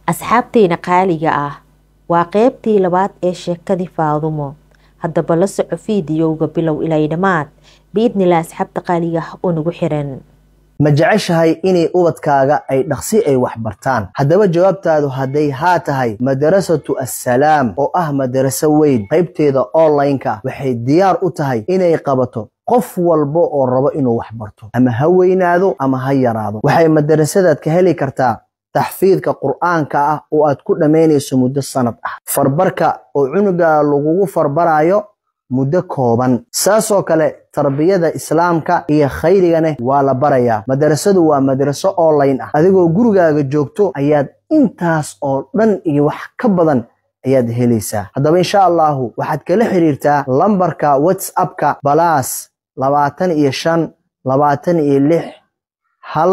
asxaabteyna qaaliga ah waa qeybtii labaad ee sheekadii faadumo haddaba la soco fiidiyowga bilow ilay dhammaad biidnillah asxaabta qaaliga ah oo nagu xiran ma jeceshahay inay ubadkaaga ay dhaqsi ay wax bartaan haddaba jawaabtaadu hadday haa tahay madarasatu assalaam oo ah madaraso weyn qaybteeda online-ka waxay diyaar u tahay inay qabato qof walba oo rabo inuu wax barto ama ha weynaado ama ha yaraado waxay madarasadaad ka heli kartaa taxfiidka qur'aanka ah oo aad ku dhammaynayso muddo sanad ah farbarka oo cunuga lagugu farbarayo muddo kooban saasoo kale tarbiyada islaamka iyo khayrigana waa la barayaa madarasadu waa madaraso online ah adigoo gurigaaga joogto ayaad intaas oo dhan iyo wax ka badan ayaad helaysaa haddaba insha allahu waxaad kala xiriirtaa lambarka whatsappka balaas labaatan iyo shan labaatan iyo lix hal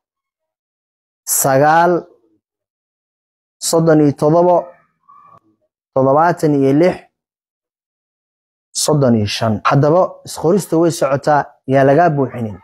sagaal soddon iyo todobo toddobaatan iyo lix soddon iyo shan haddaba isqorista way socotaa yaa lagaa buuxinin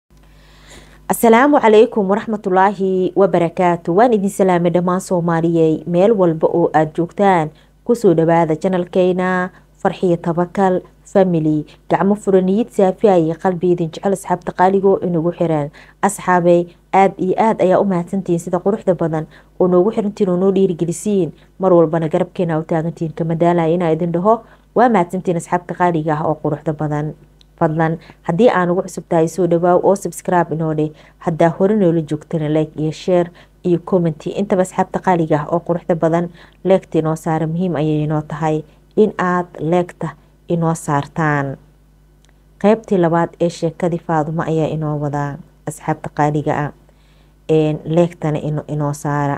asalaamu calaykum waraxmatullaahi wabarakaatu waan idin salaamay dhammaan soomaaliyey meel walba oo aada joogtaan kusoo dhawaada janalkeyna farxiyo tabakal family gacmo furaniyid saafiya iyo qalbiidin jecel asxaabta qaaligo inagu xiran asxaabey aada iyo aada ayaa u mahadsantihiin sida quruxda badan oo noogu xirantiin oo noo dhiirigelisiin mar walbana garabkeena u taagantihiin kamadaalaya inaa idin dhaho waa mahadsantiin asxaabta qaaliga ah oo quruxda badan fadlan haddii aan ugu cusub tahay soo dhawaaw oo subscribe inoo dheh haddaa hore noola joogtana like iyo share iyo commenty intaba asxaabta qaaliga ah oo quruxda badan leegta inoo saara muhiim ayay inoo tahay in aad leegta inoo saartaan qeybtii labaad ee sheekadii faadumo ayaa inoo wadaa asxaabta qaaliga ah leegtana inoo saara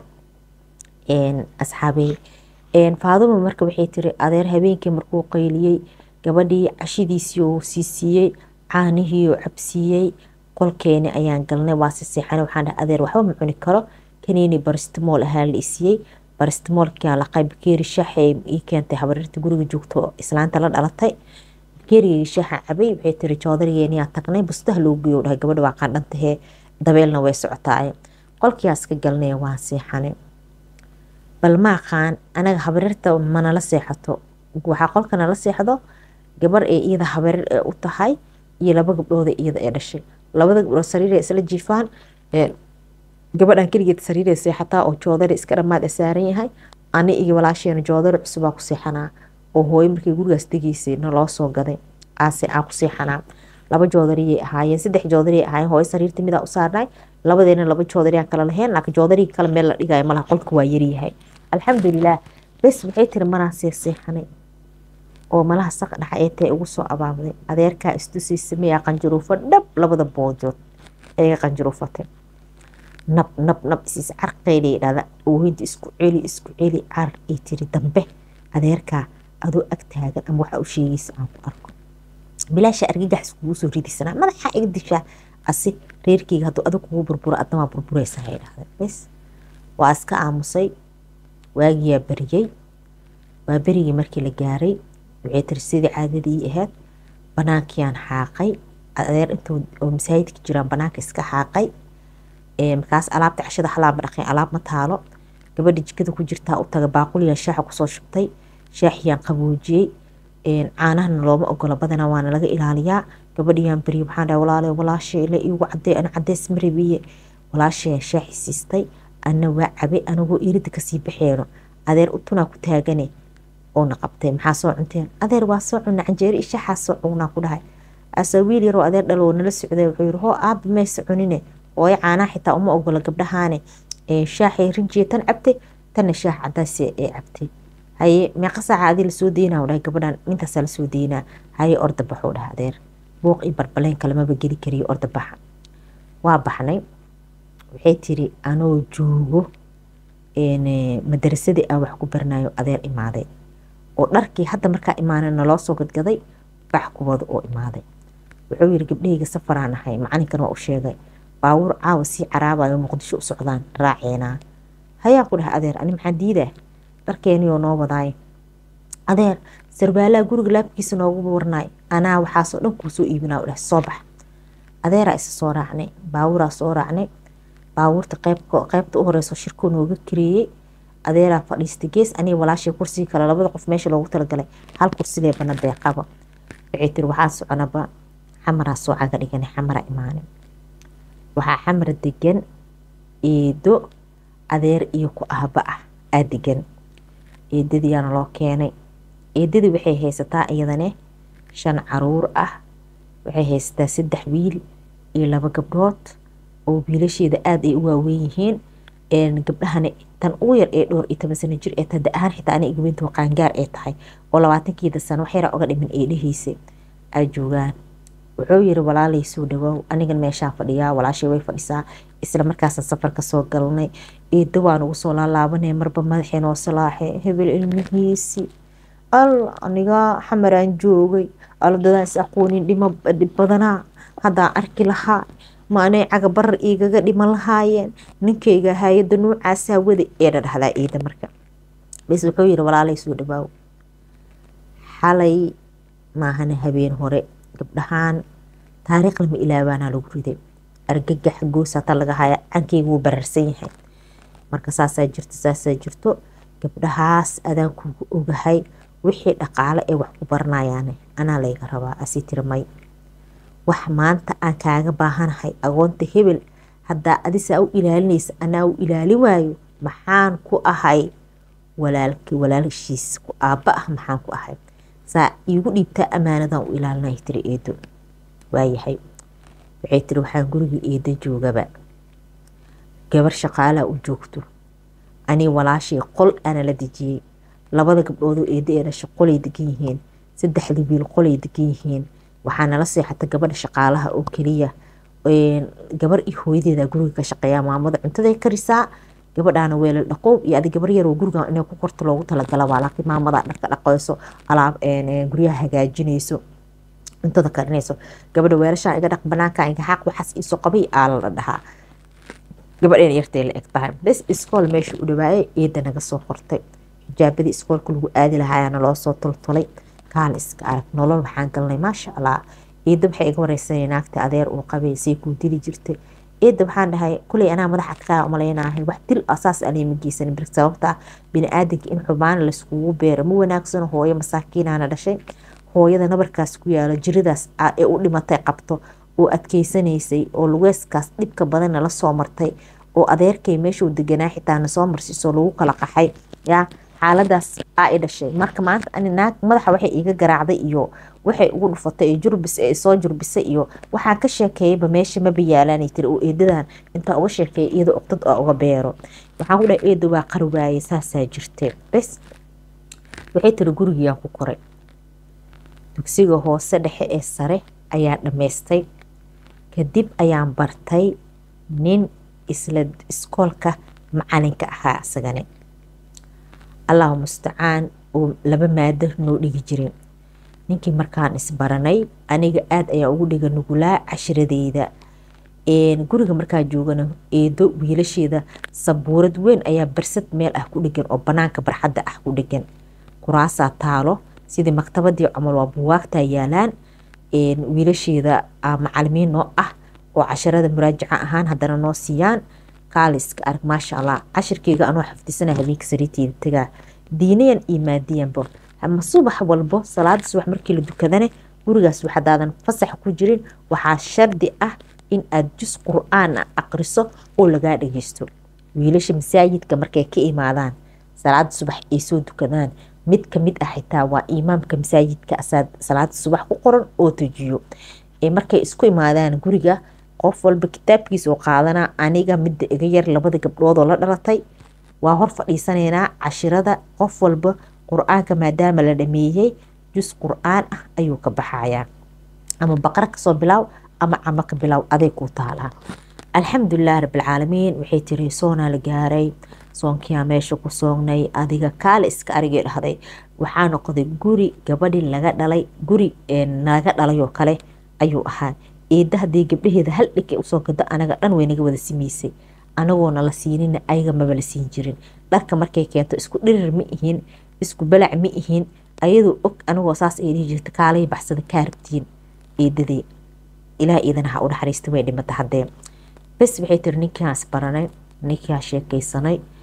asxaabey faadumo marka waxay tiri adeer habeenkii markuu qayliyey gabadhii cashidiisii oo siisiiyey caanihii oo cabsiiyey qolkeeni ayaan galnay waa siseexan waxaan dhahay adeer waxba ma cuni karo kaniini baristimool ahaa la isiiyey baristimoolkiaan laqay bakeeri shaaxee ii keentay habarirta guriga joogto islaanta la dhalatay bakeerigii shaaxa cabay waxay tiri joodarigeeniyaa tagnay bustaha loo geeyo dhahay gabadha waa qandhantahee dabeelna way socotaay qolkiyaas ka galnay waan seexanay bal ma aqaan anaga habarirta manala seexato waxaa qolka nala seexdo gabar ee iyada habarir ee u tahay iyo laba gabdhooda iyada ee dhashay labada gabdhood sariiree isla jiifaan gabadhan keligeed sariiree seexataa oo joodari iska dhammaad ee saaran yahay ani iyo walaasheena joodari cusubaa ku seexanaa oo hooyo markii gurigaas degeysay naloo soo gaday aase aan ku seexanaa laba joodariyay ahaayeen saddex joodariyay ahaayeen hooyo sariirta midaa u saarnay labadeena laba joodariyaan kala lahayn laakiin joodarigi kale meel la dhigayo malaha qolka waa yaryahay alxamdulilah bes waxay tiri manaa seeseexanay oo malaha saq dhaxa ee tae ugu soo abaabday adeerkaa istusiisa mayaa qanjaruufo dhab labada boojood eega qanjaruufatay nab nab nab isiis carqeylay dhada oohinta isku celi isku celi car ay tiri dambe adeerkaa adoo ag taagan ama waxa u sheegaysa aan ku arko bilaasha argagax iskugu soo ridisanaa madaxa iga dishaa asi reerkeyga hadduu adag kugu burburo adna waa burburaysa hay dhahday bes waa iska aamusay waagiyaa bariyey waa berigii markii la gaaray waxay tiri sidii caadadii ahayd banaankiiyaan xaaqay adeer intuu oo masaajidka jiraan banaanka iska xaaqay markaas alaabta cashada halaama dhaqay alaab ma taalo gabadha jikada ku jirtaa u taga baaquliyaa shaaxa kusoo shubtay shaaxiyaan qaboojiyey caanahana looma ogola badana waana laga ilaaliyaa gabadhiyaan beriye waxaan dhahay walaale walaashay la iigu cadee ana cadeys ma rabiye walaashaya shaaxi siistay ana waa cabe anagoo irida kasii baxeeno adeer utunaa ku taagane oona qabtay maxaa soo cunteen adeer waa soo cuna canjeeri ishaxaa soo cugnaa ku dhahay asa wiil yaroo adeer dhalo nala socday wuxuu yiri hoo aaba mayse cunine ooy caanaha xitaa uma ogola gabdhahaane shaaxay rinjiya tan cabtay tanna shaax cadaas ee cabtay haye meeqa saaca adii lasoo deynaa u dhahay gabadhan intaasaa lasoo deynaa haye orda baxuu dhaha adeer buuq iyo barbaleen kalamaba geli kariyo orda baxa waa baxnay waxay tiri anoo joogo madarasadii aan wax ku barnayo adeer imaaday oo dharkii hadda markaa imaana naloo soo gadgaday bax kuwada oo imaaday wuxuu yiri gabdhahayga safaraan ahay macalinkan waa u sheegay baawuur caawa sii caraabayo muqdisho u socdaan raaceenaa hayaan ku dhahay adeer ani maxaan diidaa dharkeeniyoo noo wadaay adeer sarbaalaha guriga laabkiisa noogu warnaay anaa waxaasoo dhan kuu soo iibinaa u dhahay soo bax adeeraa isa soo raacnay baawuraa soo raacnay baawuurta qeybta u horeyso shirkuu nooga kareeyey adeeraa fadhiista gees aniga walaashay kursiga kale labada qof meesha loogu talagalay hal kursilee bana deeqaba waxay tiri waxaa soconaba xamaraa soo caga dhigana xamara imaanin waxaa xamar degan eedo adeer iyo ku ahba ah aa degan eedadiyaana loo keenay eedadii waxay haysataa iyadane shan caruur ah waxay haysataa saddex wiil iyo laba gabdhood oo wiilasheeda aada ay u waaweyn yihiin gabdhahana tan ugu yar ee dhowr iyo toban sano jir ee tada ahaan xitaa ana igawinta qaangaar ee tahay oo labaatankeeda sano wax yaraa uga dhimin eedhahiisa ay joogaan wuxuu yiri walaalay soo dhawaaw anigan meeshaa fadhiyaa walaashay way fadhisaa isla markaasaan safarka soo galnay eedda waan ugu soo laalaabanay marba madaxii noo salaaxe hebel ilmihiisi al aniga xamaraan joogay aladadaan is aqoonin dhimo badanaa haddaan arki lahaa ma anay caga barar igaga dhiman lahaayeen ninkayga hay-adda nuucaasaa wada ee dhadhahdaa eeda marka bes wuxuu yiri walaalay soo dhawaaw xalay maahana habeen hore gabdhahaan taariikh lama ilaabaanaa lagu riday argagax goosata laga haya cankeyga wuu bararsan yahay marka saasaa jirto saasaa jirto gabdhahaas adaan kugu ogahay wixii dhaqaale ee wax ku baranayaane anaa layga rabaa asi tirmay wax maanta aan kaaga baahanahay agoonta hebel haddaa adisaa u ilaalinaysa anaa u ilaali waayo maxaan ku ahay walaalkii walaashiis ku aabba ah maxaan ku ahay saa iigu dhiibtaa ammaanadan u ilaalinay tiri eedo waayahay waxay tiri waxaan gurigii eedo joogaba gabar shaqaalaa u joogto anii walaashay qol ana la dejiyey labada gabdhoodoo eedo ee dhasha qolay degan yihiin saddexdii wiil qolay degan yihiin waxaa nala seexata gabadha shaqaalaha oo keliya gabar iyo hooyadeeda guriga ka shaqeeya maamada cuntaday karisaa gabadhaana weelal dhaqow iyo adi gabar yaroo guriga inay ku korto loogu talagala waa laakiin maamada dharka dhaqayso alaab guryaha hagaajinayso cuntada karinayso gabadha weelashaa iga dhaq banaanka iga xaq waxaas iisoo qabay aala la dhahaa gabadheena yartay la eg tahay bes iskool meesha u dhawaayay eeda naga soo qortay xijaabadii iskoolka lagu aadi lahaayana loo soo toltolay kaal iska arag nolol waxaan galnay maasha allah eeda waxay iga wareysanay naagta adeer uu qabay say kuu dili jirtay eeda waxaan dhahay kuley anaa madaxa kaa umalaynahay wax dil asaas anima geysan bir sababta bini-aadanka in xubaan layskugu beero ma wanaagsano hooyo masaakiinana dhashay hooyada nabarkaas ku yaalo jiradaas ee u dhimatay qabto oo adkeysanaysay oo lugeeskaas dhibka badanna la soo martay oo adeerkay meeshuu deganaa xitaa na soo marsiisoo lagu kala qaxay yaa xaaladaas aa i dhashay marka maanta ani naag madaxa waxay iiga garaacday iyo waxay ugu dhufatay ee jurbis ee soo jurbisay iyo waxaan ka sheekeeyayba meesha maba yaalaanay tiri oo eedadan intaa uga sheekeeya iyada oqdad oo uga beero waxaan ku dhahay eeda waa qari waaye saasaa jirtee bes waxay tiri gurigiiyaan ku koray dugsiga hoose dhexe ee sare ayaa dhammaystay kadib ayaan bartay nin isla iskoolka macalinka ahaa isagane allahu mustacaan oo laba maado noo dhigi jirin ninkii markaan isbaranay aniga aada ayaa ugu dhiga nugulaa cashiradeyda guriga markaa joogana eedo wiilasheeda sabuurad weyn ayaa barsad meel ah ku dhegan oo banaanka barxadda ah ku dhegan kuraasaa taalo sidii maktabadii camal waa buwaagtaa yaalaan wiilasheeda macalimiin noo ah oo casharada muraajaca ahaan haddana noo siiyaan kaaliska arag maasha allah cashirkeyga anoo xafdisana habeenka sariirteeda tagaa diinayan iyo maadiyanba ama subax walbo salaada subax markii la dukadane gurigaas waxadaadan fasax ku jirin waxaa shardi ah in aad jus qur-aan a aqriso oo lagaa dhageysto wiilasha masaajidka markay ka imaadaan salaada subax ay soo dukadaan mid kamid ah xitaa waa imaamka masaajidka salaada subax ku qoran oo tujiyo markay isku imaadaan guriga qof walba kitaabkiisa oo qaadanaa aniga midda iga yar labada gabdhoodoo la dhalatay waa hor fadhiisanaynaa cashirada qof walba qur-aanka maadaama la dhameeyey jus qur-aan ah ayuu ka baxayaa ama baqra kasoo bilaaw ama camo ka bilaaw aday kuu taalaa alxamdulilah rabbilcaalamiin waxay tiri soonaa la gaaray soonkiyaa meesha ku soognay adiga kaale iska arigay dhahday waxaa noqday guri gabadhi laga dhalay guri naga dhalay oo kale ayuu ahaa eedda haddii gabdhaheeda hal dhigay usoo gado anaga dhan way naga wada samaysay anagoona la siinina ayaga maba la siin jirin dharka markay keento isku dhirir ma ihin isku balac ma ihin ayadoo og anagoo saas ay dhihi jirta kaalay baxsada kaa rabtiin eedadii ilaah iidana ha u naxariista way dhimata haddee bes waxay tiri ninkaas baranay ninkaa sheekaysanay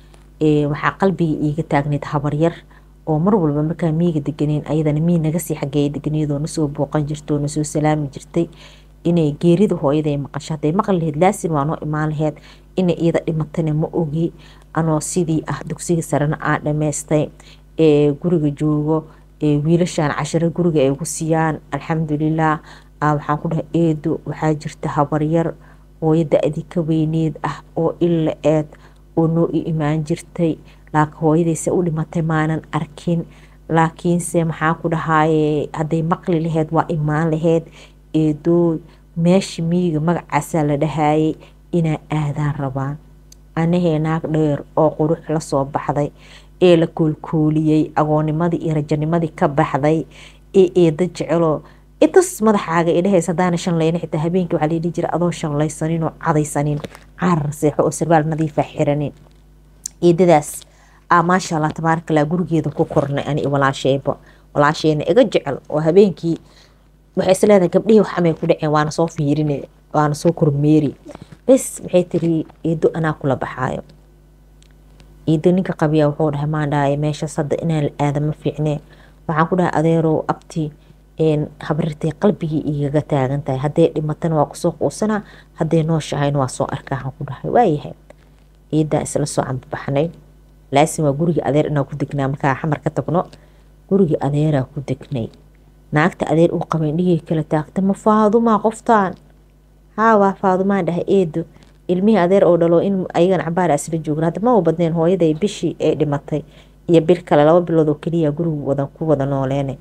waxaa qalbiga iiga taagneyd habaryar oo mar walba markaa miiga deganeyn ayadana mii naga sii xageeya deganeedoo nasoo booqan jirta oo nasoo salaami jirtay inay geerida hooyaday maqasho hadday maqli laheyd laasin waa noo imaan laheyd inay iyada dhimatana ma ogi anoo sidii ah dugsiga sarena aan dhammaystay ee guriga joogo ee wiilashaan cashiro guriga ay ugu siiyaan alxamdulilah waxaan ku dhahay eedo waxaa jirta habaryar hooyo da-dii ka weyneed ah oo illa eed oo noo i imaan jirtay laakiin hooyadayse u dhimatay maanan arkin laakiinse maxaa ku dhahaye hadday maqli laheyd waa imaan laheyd eedoo meesha miyiga magacaasaa la dhahayay inaa aadaan rabaan anahee naag dheer oo qurux lasoo baxday ee la koolkooliyey agoonimadii iyo rajanimadii ka baxday ee eeda jeceloo intas madaxaaga idhahays hadaana shanlayna xitaa habeenkii waxaa layidhi jira adoo shanlaysanin oo cadaysanin caarar seexo oo sarbaal nadiifa xiranin eedadaas aa maasha allah tabaarakallah gurigeeda ku kornay ani walaasheyba walaasheyna iga jecel oo habeenkii waxay isleedahay gabdhihii waxamay ku dhaceen waana soo fiirine waana soo kormeeri bes waxay tiri eedo anaa kula baxaayo eedo ninka qabiya wuxuu dhahay maandhaay meeshaas hadda inaan la aada ma fiicnee waxaan ku dhahay adeerow abti habrirtay qalbigii igaga taagan tahay hadday dhimatana waa kusoo quusanaa hadday nooshahayna waa soo arkaa waxaan ku dhahay waayahay ciidaa isla soo cambabaxnay laasin waa gurigii adeer inaa ku degnaa markaa xamar ka tagno gurigii adeeraa ku degnay naagta adeer uu qabay dhigii kala taagta ma faadumaa qoftaan haa waa faadumaan dhahay eedo ilmihii adeer oo dhalo in ayagan cabaara isla joogna hadda ma u badneen hooyaday bishii ay dhimatay iyo bil kale laba bilood oo keliya gurigu wada ku wada nooleene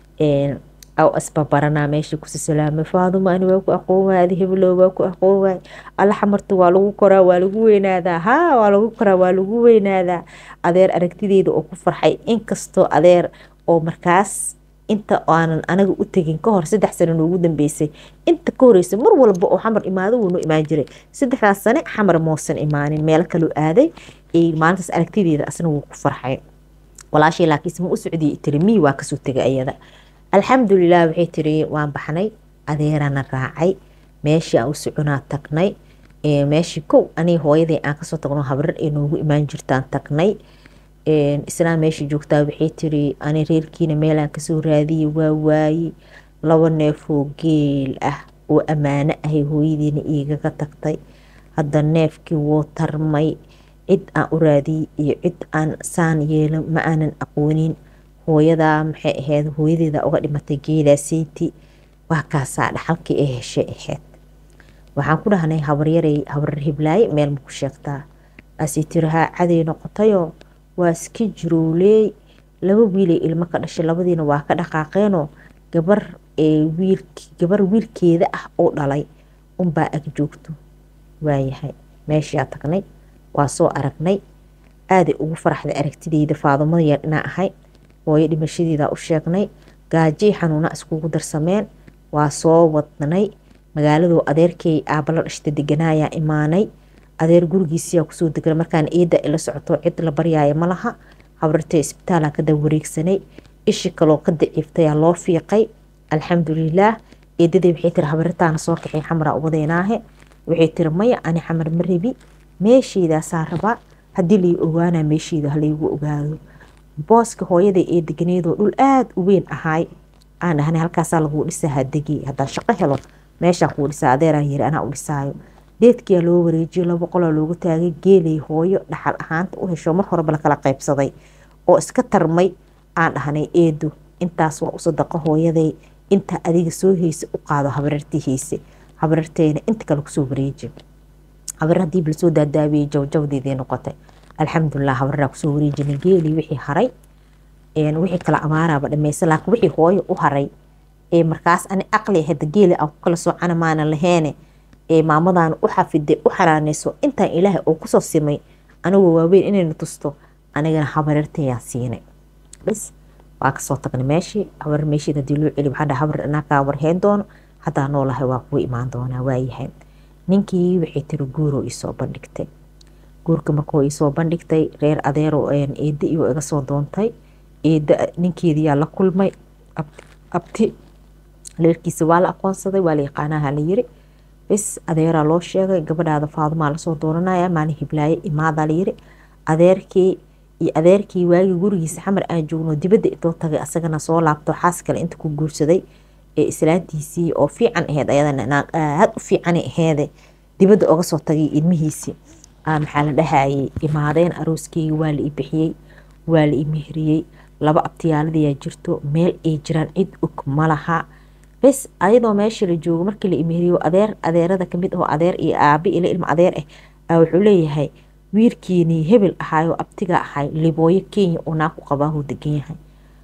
aw asbabaranaa meeshii kusi salaamay faaduma ani waa ku aqoon waay adi heblow waa ku aqoon waay alla xamarta waa lagu koraa waa lagu weynaadaa haa waa lagu koraa waa lagu weynaadaa adeer aragtideeda oo ku farxay inkastoo adeer oo markaas inta aanan anaga u tegin kahor saddex sano noogu dambeysay inta ka horeysa mar walba oo xamar imaado wuu noo imaan jiray saddexdaas sane xamar moosan imaanin meelo kaloo aaday maalintaas aragtideeda asna wuu ku farxay walaashay laakiinse ma u socdiy tiri mii waa kasoo tegay ayada alxamdulilah waxay tiri waan baxnay adeerana raacay meeshii aan u soconaa tagnay meeshii kow aniga hooyaday aan kasoo tagno habrar ay noogu imaan jirtaan tagnay islaan meeshii joogtaa waxay tiri ani reerkiina meelaan kasoo raadiyay waa waaye laba neefoo geel ah oo ammaano ahay hooyadiina iigaga tagtay hadda neefkii wuu tarmay cid aan u raadiyey iyo cid aan saan yeelo ma aanan aqoonin hooyadaa maxay ahayd hooyadeeda uga dhimatay geedaaseyti waa kaasaa dhaxalkii ay heshay ahayd waxaan ku dhahnay habaryaray habarar hiblaaye meel ma ku sheegtaa asii tiri haa caday noqotayoo waa iska jirowleey laba wiilay ilmo ka dhashay labadiina waa ka dhaqaaqeenoo gabar wiil gabar wiilkeeda ah oo dhalay unbaa ag joogto waayahay meeshaa tagnay waa soo aragnay aaday ugu faraxday aragtideyda faadumada yar inaa ahay hooyo dhimashadeeda u sheegnay gaajay xanuuna iskugu darsameen waa soo wadnay magaaladoo adeerkay aabala dhashta deganaayaa imaanay adeer gurigiisiyaa kusoo deganay markaan eeda ila socoto cid la baryaaya ma laha habartay isbitaalaa kada wareegsanay ishi kaloo ka daciiftayaa loo fiiqay alxamdulilaah eedaday waxay tiri habaritaana soo kaxay xamraa uwadeynaahe waxay tiri maya ani xamar ma rabi meesheydaasaa rabaa haddii lai ogaanaa meesheyda halaygu ogaado booska hooyaday ee deganeedoo dhul aada u weyn ahaay aan dhahnay halkaasaa laguu dhisaa hadegi haddaan shaqo helo meeshaa kuu dhisaa adeeraa yiri anaa u dhisaayo deedkiyaa loo wareejiyo laba qolaa loogu taagay geelay hooyo dhaxal ahaanta u hesho mar horeba lakala qaybsaday oo iska tarmay aan dhahnay eedo intaas waa u sadaqa hooyaday intaa adiga soo heysa u qaado habarartii heyse habararteena inta kale kusoo wareeji habar hadii lasoo daadaabiyey jawjawdeedii noqotay alxamdulilah habaraa kusoo wareejinay geelii wixii haray wixii kala amaaraaba dhameysa laakiin wixii hooyo u haray ee markaas ani aqli hada geeli aan ku kala soocana maana laheene ee maamadan u xafiday u xanaaneyso intaan ilaahay oo kusoo simay anigoo waaweyn inayna tusto anigana habarartayaan siinay bas waa kasoo tagnay meeshii habar meeshii hadii loo celi waxaa dhaha habar anaakaa warheen doono haddaa noolahay waa kugu imaan doonaa waayahay ninkii waxay tiri guuroo iisoo bandhigtay guurka markuu iisoo bandhigtay reer adeero eeda iyo iga soo doontay eeda ninkeediyaa la kulmay abti reerkiisa waa la aqoonsaday waa la yaqaanaha la yiri bes adeeraa loo sheegay gabadhaada faadumaa lasoo doonanaya maalin hiblaaye imaadaa la yiri adeerkii iyo adeerkii waagii gurigiisa xamar aan joogno dibadda intoo tagay asagana soo laabto xaas kale inta ku guursaday ee islaantiisii oo fiican aheyd ayadana aad u fiicanay aheede dibadda oga soo tagay ilmihiisii maxaa la dhahayay imaadeen arooskeyga waa la i bixiyey waa la i mehriyey laba abtiyaaladayaa jirto meel ay jiraan cid og ma laha bes ayadoo meesha la joogo markii la imehriyo adeer adeerada kamid ahoo adeer iyo aabi ila ilma adeer ah wuxuu leeyahay wiilkiinii hebel ahaayoo abtiga ahay libooyo kenya oo naa ku qabaahuu degan yahay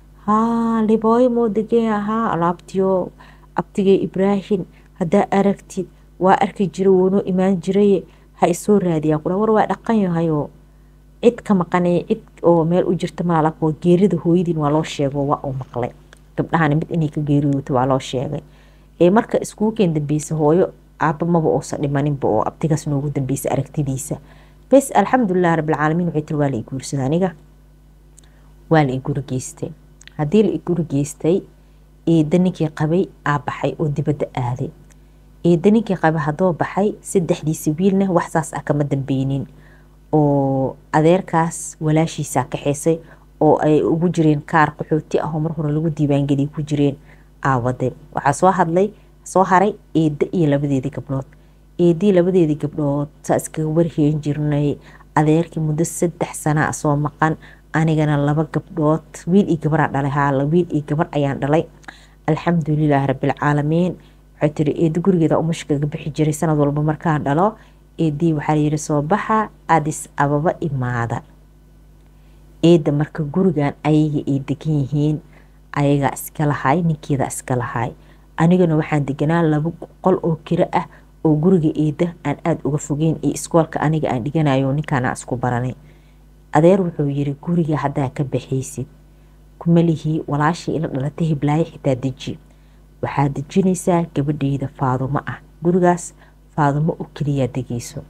haa libooyo moo degan ahaa alaabtiyo abtigay ibraahim haddaa aragtid waa arki jira woonoo imaan jiraye ha isoo raadiyaa kula war waa dhaqan yahayoo cid ka maqanay cid oo meel u jirta malaalako geerida hooyadiin waa loo sheego waa uu maqlay gabdhahana mid inay ka geeriyooto waa loo sheegay ee marka iskuukeen dambeysa hooyo aaba maba uusan dhimaninba oo abtigaas noogu dambeysa aragtidiisa bes alxamdulilah rabbilcaalamiin waxay tiri waa la i guursada aniga waa la i guri geystay haddii la i guri geystay eedda ninkii qabay aa baxay oo dibadda aaday eedda ninkii qabay haddoo baxay saddexdiisa wiilna wax saas ah kama dambeynin oo adeerkaas walaashiisaa kaxeysay oo ay ugu jireen kaar qaxooti ah oo mar hore lagu diiwaangeliya ku jireen aawade waxaa soo hadlay soo haray eedda iyo labadeedii gabdhood eedii labadeedii gabdhood saa iskaga warheen jirnay adeerkii muddo saddex sana soo maqan anigana laba gabdhood wiil iyo gabaraa dhalay haa wiil iyo gabar ayaan dhalay alxamdulilaah rabbilcaalamiin waxay tiri eedda gurigeeda umashkaga bixi jiray sanad walba markaan dhalo eedii waxaa layiri soo baxa adis ababa imaada eedda marka gurigan ayaga ay degan yihiin ayagaa iska lahay ninkeeda iska lahay anigana waxaan deganaa laba qol oo kiro ah oo guriga eedda aan aada uga fogeyn iyo iskoolka aniga aan dhiganayo ninkaana isku baranay adeer wuxuu yiri guriga haddaa ka baxaysid kumalihii walaashii ila dhalatay hiblaayo xitaa deji waxaad dejinaysaa gabadheyda faadumo ah gurigaas faadumo oo keliyaa degeyso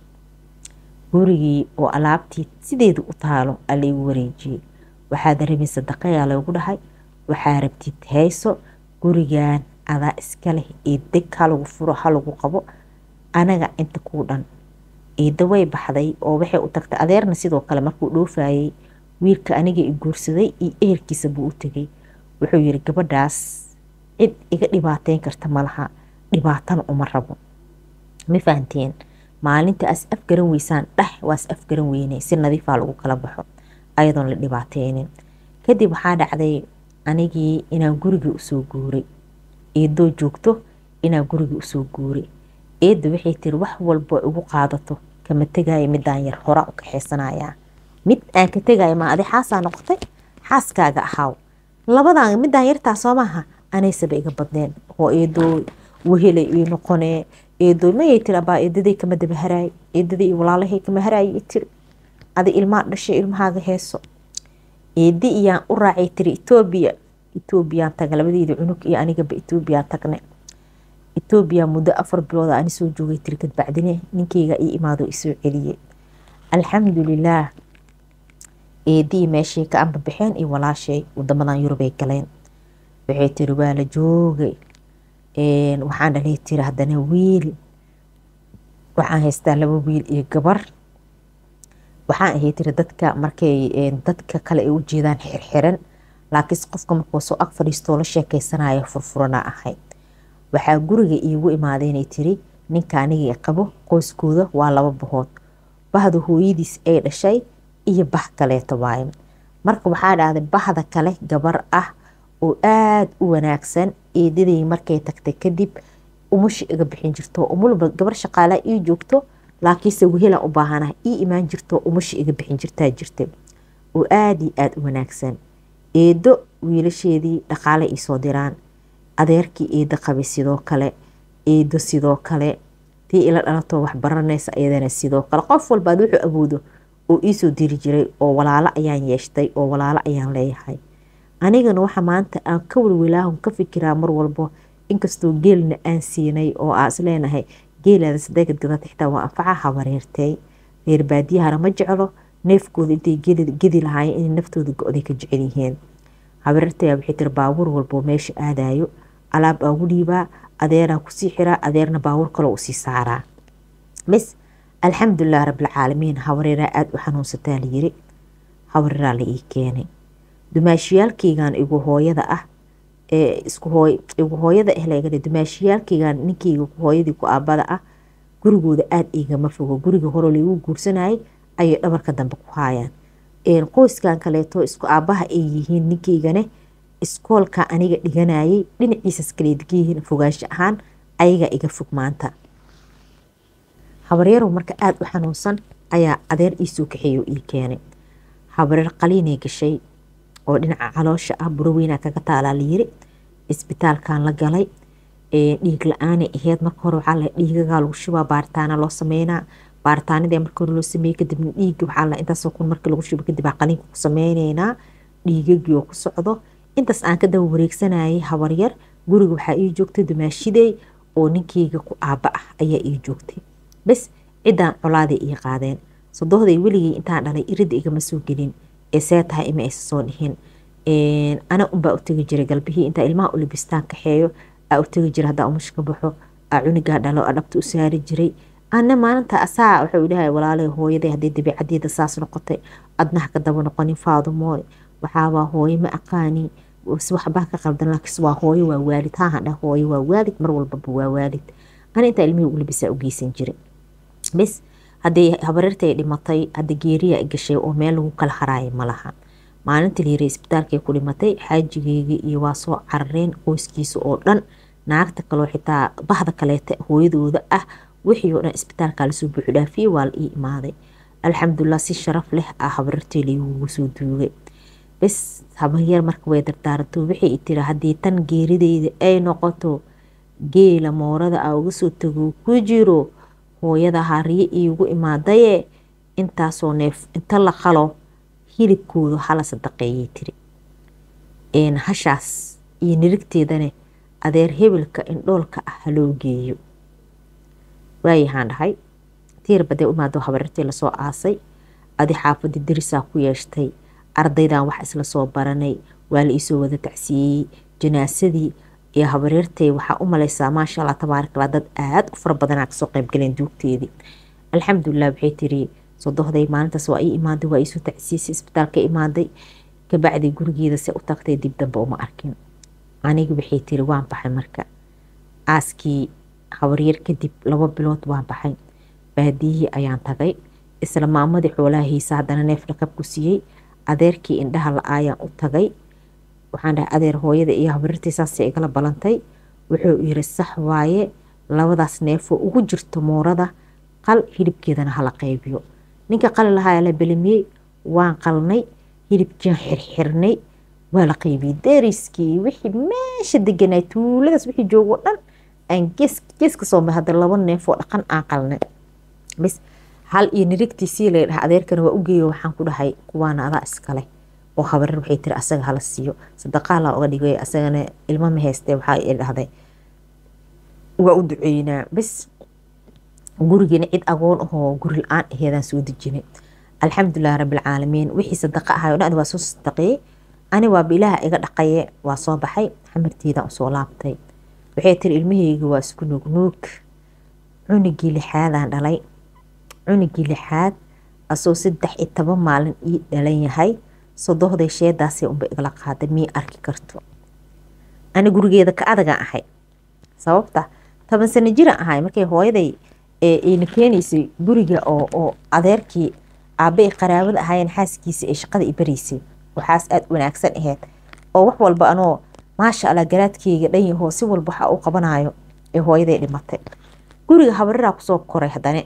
gurigii oo alaabtii sideeda u taalo aa laygu wareejiyey waxaad rabin sadaqayaa laygu dhahay waxaa rabtid hayso gurigan adaa iska leh ee deg halagu furo halagu qabo anaga inta kuu dhan eedda way baxday oo waxay u tagtay adeerna sidoo kale markuu dhoofayay wiilka aniga i guursaday iyo ehelkiisa buu u tegay wuxuu yiri gabadhaas cid iga dhibaateyn karta malaha dhibaatana uma rabo ma fahanteen maalinta as afgaran weysaan dheh waas afgaran weyne si nadiifaa lagu kala baxo ayadoon la dhibaateynin kadib waxaa dhacday anigii inaan gurigii usoo guuray eedoo joogto inaan gurigii usoo guuray eedda waxay tiri wax walbo igu qaadato kama tegaayo midaan yar hora u kaxeysanayaa mid aan ka tegaayo ma adi xaasaa noqotay xaaskaaga ahaaw labadan midaan yartaa soo maaha anaysaba iga badneen oo eedoo wehelay ii noqonee eedoo mayay tiri abaa eedaday kama daba haraay eedaday iyo walaalahay kama haraay i tiri adi ilmaa dhashay ilmahaaga heeso eedi iyaan u raacay tiri etoobiya etoobiyaan taga labadeeda cunug iyo anigaba etoobiyaan tagne etoobiya muddo afar bilooda ani soo joogay tiri kadbacdine ninkeyga ii imaado isoo celiyey alxamdulilaah eedii meeshay ka anbabaxeen iyo walaashay wadamadan yurubay galeen waxay tiri waa la joogay waxaan dhalay tiri haddana wiil waxaan haystaa laba wiil iyo gabar waxaan ahay tiri dadka markay dadka kale ay u jeedaan xirxiran laakiinse qofka markuu soo ag fadhiistoo la sheekeysanayo furfurana ahay waxaa guriga iigu imaadeenay tiri ninka anigii qabo qoyskooda waa laba bahood bahda hooyadiis ay dhashay iyo bah kaleeto waaye marka waxaa dhahday bahda kale gabar ah oo aada u wanaagsan eedaday markay tagtay kadib umusha iga bixin jirto umulba gabar shaqaalaa ii joogto laakiinse wehelaan u baahanaha ii imaan jirto umusha iga bixin jirtaa jirta oo aada iyo aada u wanaagsan eedo wiilasheedii dhaqaale iisoo diraan adeerkii eedo qabay sidoo kale eedo sidoo kale tii ila dhalatoo wax baranaysa iyadana sidoo kale qof walbaad wuxuu awoodo oo iisoo diri jiray oo walaalo ayaan yeeshtay oo walaalo ayaan leeyahay anigana waxa maanta aan ka welwelaahun ka fikiraa mar walbo inkastoo geelna aan siinay oo aan isleenahay geelaada sadeegad gadata xitaa waa anfaca habareertay reer baadiyahana ma jeclo neefkooda intay gedi lahaayeen inay naftooda go-day ka jecel yihiin habareertaya waxay tiri baabuur walbo meesha aadayo alaab aagu dhiibaa adeeraan kusii xiraa adeerna baabuur kaloo usii saaraa mis alxamdulilah rabbilcaalamiin hawareeraa aada u xanuunsataa layiri hawareeraa la ii keenay dumaashiyaalkeygan igu hooyada ah ee isku hooy igu hooyada ah laga dumaashiyaalkeygan ninkeyga hooyadii ku aabada ah gurigooda aada igama fogo guriga hore lagu guursanayay ayay dhabarka dambe ku haayaan qoyskan kaleeto isku aabaha ay yihiin ninkeygane iskoolka aniga dhiganayay dhinaciisas kale degayihiin fogaansho ahaan ayagaa iga fog maanta habaryarow marka aada u xanuunsan ayaa adeer iisoo kaxeeyo ii keenay habareer qaliinay gashay oo dhinaca caloosha ah buroweynaa kaga taalaa layiri isbitaalkan la galay dhiig la-aanay aheyd marka hore waxaa la dhiigagaa lagu shubaa baaritaana loo sameynaa baaritaanadii marka hore loo sameeyey kadibna dhiigga waxaa la intaasoo kun markii lagu shubo kadib aa qaliinka ku sameyneynaa dhiigagii oo ku socdo intaas aan ka daba wareegsanayay habaryar guriga waxaa ii joogtay dumaashidey oo ninkeyga ku aaba ah ayaa ii joogtay bes ciddaan colaaday ii qaadeen sodohday weligay intaan dhalay iridda igama soo gelin ee see tahay ima aysa soo dhihin ana unbaa u tegi jiray galbihii intaa ilmaha u labistaan kaxeeyo aa u tegi jiray haddaa umush ka baxo aa cunigaa dhalo aa dhabta u saari jiray ana maalinta asaa wuxuu idhahay walaalay hooyaday haddii dabiicadeeda saas noqotay adnaha ka daba noqonin faadumooy waxaabaa hooyo ma aqaani waxbaa ka qaldan laakiin waa hooyo waa waalid haahan dhah hooyo waa waalid mar walbaba waa waalid ana intaa ilmihii u labisaa u geysan jiray bes hadday habareertay dhimatay hadda geeriya gashay oo meel lagu kala haraaya malaha maalinta layiri isbitaalkay ku dhimatay xaajigeygii iyo waa soo carareen qoyskiisa oo dhan naagta kaloo xitaa bahda kaleeta hooyadooda ah wixii oo dhan isbitaalkaa lasoo buuxu dhaafiyey waa la ii imaaday alxamdulilah si sharaf leh ah habareertay laygugu soo duugay bes habaryar marka way dardaaranto waxay tiri haddii tan geerideyda ay noqoto geela moorada a uga soo tago ku jiro hooyada hariye iigu imaadaye intaasoo neef inta la qalo hilibkooda hala sadaqeeyay tiri hashaas iyo nirigteedane adeer hebelka indhoolka ah haloo geeyo waayahaan dhahay tiir badee imaado habareertii lasoo aasay adi xaafadii darisaa ku yeeshtay ardaydan wax isla soo baranay waa la iisoo wada tacsiiyey janaasadii iyo habareertay waxaa u maleysaa maasha allah tabaarakallah dad aada u fara badanaa kasoo qaybgaleen duugteedii alxamdulilah waxay tiri sodohday maalintaas waa ii imaaday waa iisoo tacsiisay isbitaalka imaaday kabacdi gurigeeda se u tagtay dib dambe uma arkin aniga waxay tiri waan baxay marka aaskii habaryar kadib laba bilood waan baxay baadiyihii ayaan tagay isla maamadii xoolaha hiisa haddana neef dhakab ku siiyey adeerkii indhaha la-aayaan u tagay waxaan dhahay adeer hooyada iyo habarirtii saasay igala balantay wuxuu yiri sax waaye labadaas neefoo ugu jirto moorada qal hilibkeedana hala qaybiyo ninka qali lahaa la belimiyey waan qalnay hilibkian xirxirnay waa la qaybiyey deriskii wixii meesha deganaa tuuladaas wixii joogo dhan aan gees geeska soomay hadda laba neefoo dhaqan aan qalnay bis hal iyo nirigtiisii la dhaha adeerkana waa u geeyo waxaan ku dhahay kuwaana adaa iskale oo habareer waxay tiri asaga hala siiyo sadaqaalaa uga dhigay asagana ilmo ma haystee waxaa dhahday waa u duceynaa bis gurigeena cid agoon ahoo guri la-aan aheedaan soo dejinay alxamdulilah rabbilcaalamiin wixii sadaqa ahay o dhan waa soo sadaqeeyey ani waaba ilaaha iga dhaqaye waa soo baxay xamarteedaan usoo laabtay waxay tiri ilmaheyga waa isku nuugnuug cunigii lixaadaan dhalay cunigii lixaad asoo saddex iyo toban maalin ii dhalan yahay sodohday sheedaasay unba igala qaaday mii arki karto ani gurigeeda ka adagaan ahay sababta toban sano jiraan ahay markay hooyaday ayna keenaysay guriga oo adeerkii aabbaay qaraabada ahaayeen xaaskiisa ee shaqada i baraysay waxaas aada wanaagsan aheyd oo wax walba anoo maasha allah garaadkeyga dhan yahoo si walba waxa uu qabanayo ee hooyaday dhimatay guriga habareraa kusoo koray haddane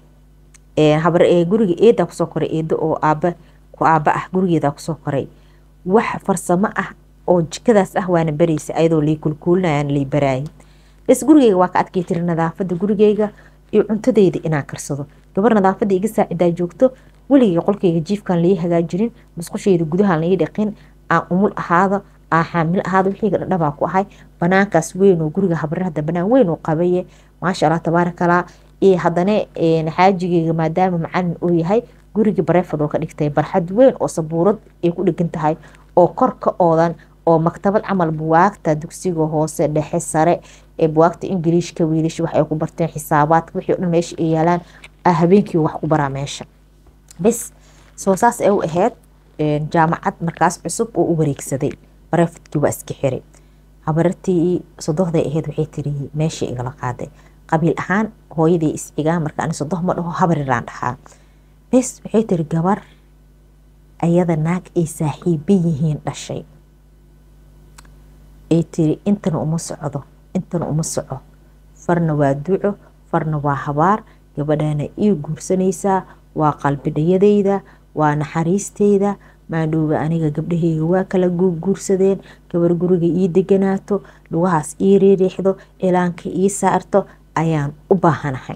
guriga eedaa kusoo koray eedo oo aaba ku aaba ah gurigeedaa kusoo koray wax farsamo ah oo jikadaas ah waana baraysa ayadoo lay kulkuulinayaan lay baraayay bes gurigeyga waa ka adkay tiri nadaafada gurigeyga iyo cuntadeyda inaan karsado gabar nadaafada iga saacidaa joogto weligay qolkeyga jiifkan lai hagaajirin musqusheyda gudahaan lai dhaqin aan umul ahaado aan xaamilo ahaado wixiyga dhadhabaa ku ahay banaankaas weyn oo guriga habarer hadda banaan weyn oo qabaye maasha allah tabaarakallah iyo haddana xaajigeyga maadaama macalin uu yahay gurigii bareefad oo ka dhigtay barxad weyn oo sabuurad ay ku dhegan tahay oo kor ka oodan oo maktabad camal buwaagta dugsiga hoose dhexe sare ee buwaagta ingiliishka wiilish wax ay ku barteen xisaabaadka wixii o dhan meesha ay yaalaan aa habeenkii wax ku baraa meesha bes soo saas ee u ahayd jaamacad markaas cusub oo u wareegsaday barefadkii waa iska xiray habarartii sodohday ahayd waxay tiri meeshii igala qaaday qabiil ahaan hooyaday iscigaa marka ani sodoh ma dhaho habariraan dhahaa bes waxay tiri gabar ayada naag ay saaxiiba yihiin dhashay ay tiri intana uma socdo intana uma soco farna waa duco farna waa habaar gabadhana ii guursanaysaa waa qalbidhayadayda waa naxariisteyda maadhowba aniga gabdhaheyga waa kala guursadeen gabar guriga ii deganaato lugahaas ii riiriixdo ilaanka ii saarto ayaan u baahanahay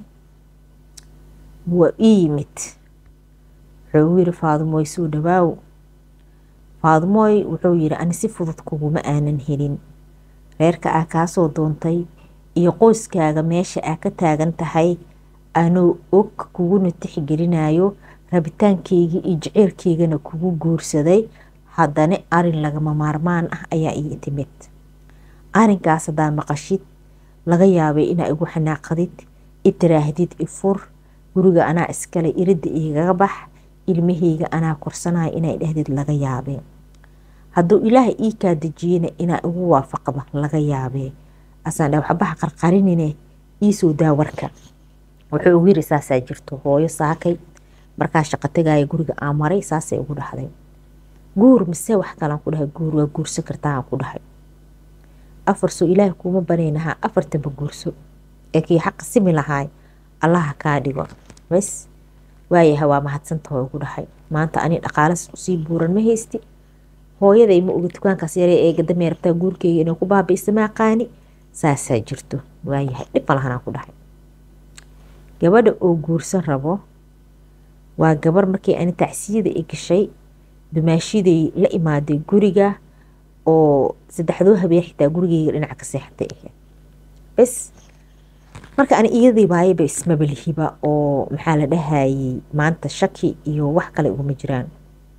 waa ii yimid wuxuu yiri faadumooy suu dhawaaw faadumooy wuxuu yiri ani si fudud kuguma aanan helin reerka aa kaasoo doontay iyo qoyskaaga meesha aa ka taagan tahay anuu og kuguna tixgelinayo rabitaankeygii iyo jaceylkeygana kugu guursaday haddana arin lagama maarmaan ah ayaa ii timid arinkaas haddaa maqashid laga yaabay inaa igu xanaaqadid itiraahdid ifur guriga anaa iskale iridda igaga bax ilmaheyga anaa korsanaya inay dhahdid laga yaabee hadduu ilaaha ii kaa dejiyena inaa igu waafaqda laga yaabee asaan dha waxbaha qarqarinine iisoo daa warka wuxuu ugu yiri saasaa jirto hooyo saakay markaa shaqo tagaaya guriga aan maray saasay ugu dhahday guur mise wax kalaan ku dhahay guur waa guursan kartaa aan ku dhahay afar soo ilaahay kuuma banaynahaa afartanba guurso ee kii xaqa simi lahaay allaha kaa dhigo bes waayaha waa mahadsantaho ugu dhahay maanta ani dhaqaalas usii buuran ma haysti hooyaday ma oga dukaankaas yaree ee gadamee rabtaa guurkeyga inay ku baabiisa ma aqaani saasaa jirto waayahay dhib malahanaan ku dhahay gabadha oo guursan rabo waa gabar markii ani tacsiyada i gashay dumaashiday la imaaday guriga oo saddexdoo habeen xitaa gurigeyga dhinaca ka seexatay ahayd bes marka ani iyadii baayaba ismabalihiba oo maxaa la dhahayay maanta shaki iyo wax kale uguma jiraan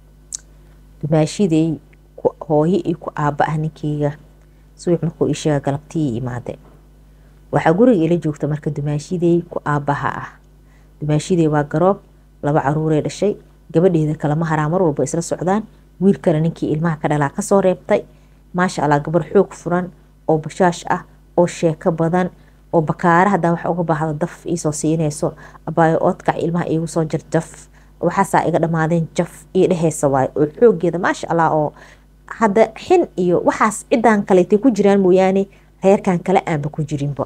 dumaashiday hooyo iyo ku aaba ah ninkeyga suwix markuu isheega galabtii imaade waxaa guriga ila joogta marka dumaashiday ku aabaha ah dumaashiday waa garoob laba caruuree dhashay gabadheeda kalama haraa mar walba isla socdaan wiil kale ninkii ilmaha ka dhalaa kasoo reebtay maasha allah gabar xoog furan oo bashaash ah oo sheeko badan oo bakaara hadaa wax uga baahda daf iisoo siinayso abaayo oodkac ilmaha iigu soo jir jaf waxaasaa iga dhammaadeen jaf io dheheysa waayo oo xoogeeda maasha allah oo hadda xin iyo waxaas cidan kaleetay ku jiraan mooyaane reerkan kale aanba ku jirinba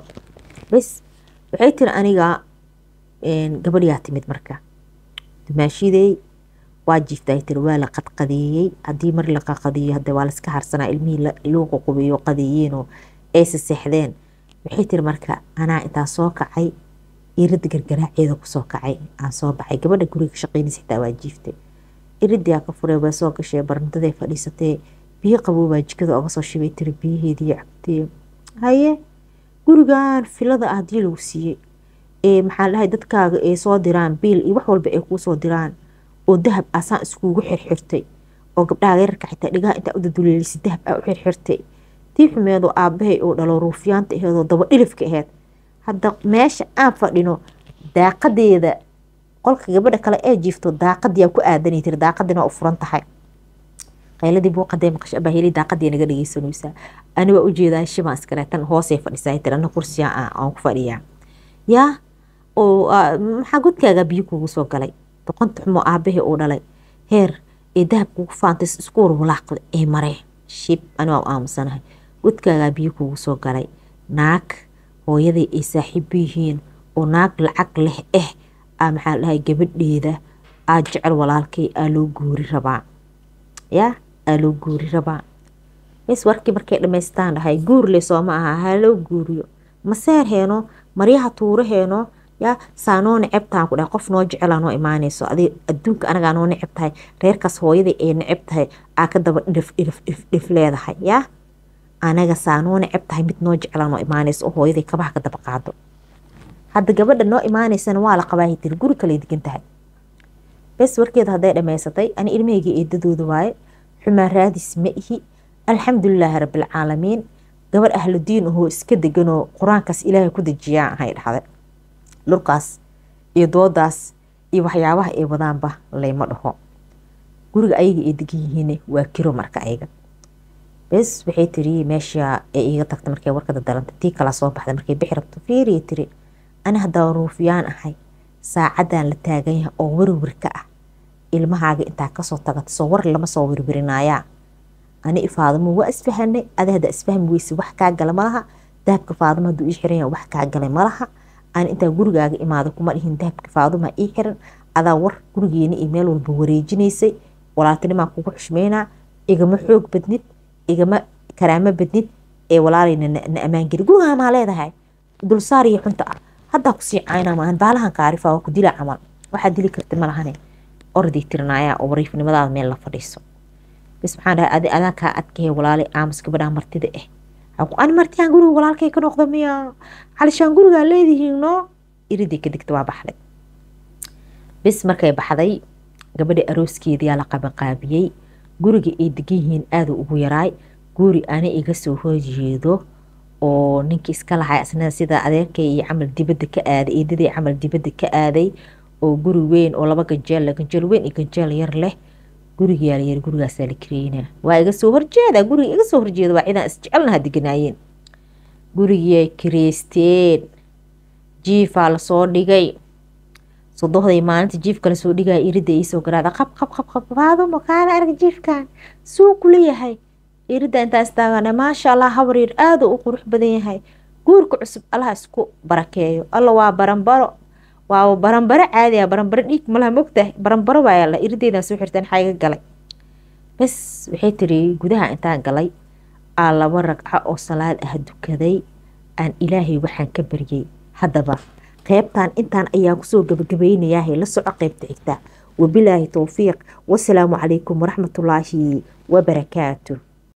bes waxay tiri aniga gabadhiyaa timid marka dumaashidey waa jiifta tiri waa la qadqadeeyey haddii mar la qaqadeeyo hade waa laska harsanaa ilmihii loo qoqobeeyo qadeeyeenoo aysa seexdeen waxay tiri marka anaa intaa soo kacay iridda gargaraaceeda kusoo kacay aan soo baxay gabadha guriga shaqeynaysa xitaa waa jiiftay iridii aa ka furee waa soo gashay barndaday fadhiisatee biyo qaboobaa jikada oga soo shibay tiri biyaheedii cabtee haye gurigan filada ah hadii lagu siiyey ee maxaa dhahay dadkaaga ay soo diraan biil iyo wax walba ay kuu soo diraan oo dahab asaan iskuugu xirxirtay oo gabdhaha yararka xitaa dhigaha intaa u daduleelisa dahab aa u xirxirtay tii xumeedoo aabahay oo dhalo ruufyaanta aheedoo daba dhilifka aheyd hadda meesha aan fadhino daaqadeeda qolka gabadha kale ee jiifto daaqadiyaa ku aadanay tiri daaqadina u furan tahay qayladii buuqadee maqasho abaahili daaqadii naga dhegeysanaysaa ani waa ujeedaa shibaan iskale tan hoosay fadhisaa tiri ana kursiya aan ku fadhiyaa yaa oo maxaa godkaaga biyo kugu soo galay doqonta xumoo aabahii uu dhalay heer ee dahab kugu faantay isku warwalaaqda ee maree shib ani waa u aamusanahay godkaagaa biyo kugu soo galay naag hooyaday ay saaxiibo yihiin oo naag lacag leh eh aa maxaa dhahay gabadheeda aa jecel walaalkay aa loo guuri rabaa yaa aa loo guuri rabaa mis warkii markay dhamaystaan dhahay guurle sooma aha ha loo guuriyo maseer heeno maryaha tuuro heeno yaa saa noo necebtahan ku dhahay qof noo jecelaa noo imaanayso adi adduunka anagaa noo neceb tahay reerkaas hooyaday ay neceb tahay aa ka daba dhif dhif dhif dhif leedahay yaa anaga saa noo neceb tahay mid noo jecelaa noo imaanayso oo hooyaday kabaha ka daba qaado hadda gabadha noo imaaneysana waa la qabaahi tiri guri kale degan tahay bes warkeeda hadday dhammaysatay ani ilmahayga eedadooda waaye xumaan raadis ma ihi alxamdulilaahi rabbilcaalamiin gabar ahludiin ahoo iska deganoo qur-aankaas ilaahay ku dejiyaan ahay dhahday dhulkaas iyo doodaas iyo waxyaabaha ay wadaanba layma dhaho guriga ayaga ay degan yihiin waa kiro marka ayaga bes waxay tiri meesha ay iga tagta markay warkada dalanta tii kala soo baxda markay bixi rabto fiiriya tiri ani haddaa ruufyaan ahay saacadan la taagan yahay oo werwer ka ah ilmahaaga intaa kasoo tagata soo war lama soo werwerinayaa ani ifaadamo waa isfahanay ada hadda isfahmi weyse wax kaa gala malaha dahabka faadamo hadduu ii xiran yahay wax kaa galay malaha ani intaa gurigaaga imaado kuma dhihin dahabka faaduma ii xiran adaa war gurigeena iyo meel walba wareejinaysay walaaltinimaa kugu xushmeynaa igama xoog badnid igama karaamo badnid ee walaalayna na ammaangeli gurigaa maa leedahay dulsaar iyo xunta ah haddaa kusii caynaa maahan baalahan kaarifa waa ku dila camal waxaa dili karta malahane orday tirinaaya oo wariifnimadaada meel la fadhiiso bas maxaan dhahay adi adaa kaa adkahe walaalay aamus gabadhaa martida ah ani martiyaan guriga walaalkay ka noqda miya xalishaan gurigaa leedihiin no iriday ka digta waa baxday bis markay baxday gabadha arooskeediyaa la qabanqaabiyey guriga ay degan yihiin aada ugu yaraay guri ana iga soo horjeedo oo ninkii iska lahay asnada sida adeerkay iyo camal dibadda ka aaday eedaday camal dibadda ka aaday oo guri weyn oo laba ganjeel leh ganjeel weyn iyo ganjeel yar leh gurigayaa la yiri gurigaasaa la kareynaa waa iga soo horjeeda guriga iga soo horjeeda waa cidaan isjecelnaha deganaayeen gurigiyay kareysteen jiifaa lasoo dhigay sodohday maalinta jiifka lasoo dhigaya irida iisoo garaada qab qab qab qab faaduma kaala arag jiifkan suu ku leeyahay irida intaa istaagana maasha allah habaryar aada u qurux badan yahay guurka cusub allaha isku barakeeyo alla waa baranbaro waa baranbaro caadiya baranbaro dhiig malaha mogtahay baranbaro waayala irideedan soo xirtaan xayga galay bas waxay tiri gudaha intaan galay aa laba ragco oo salaad ah dukaday aan ilaahay waxaan ka baryay haddaba qeybtan intaan ayaan kusoo gabagabaynayahay la soco qeybta xigta wabilaahi towfiiq wasalaamu calaykum waraxmatullaahi wabarakaatu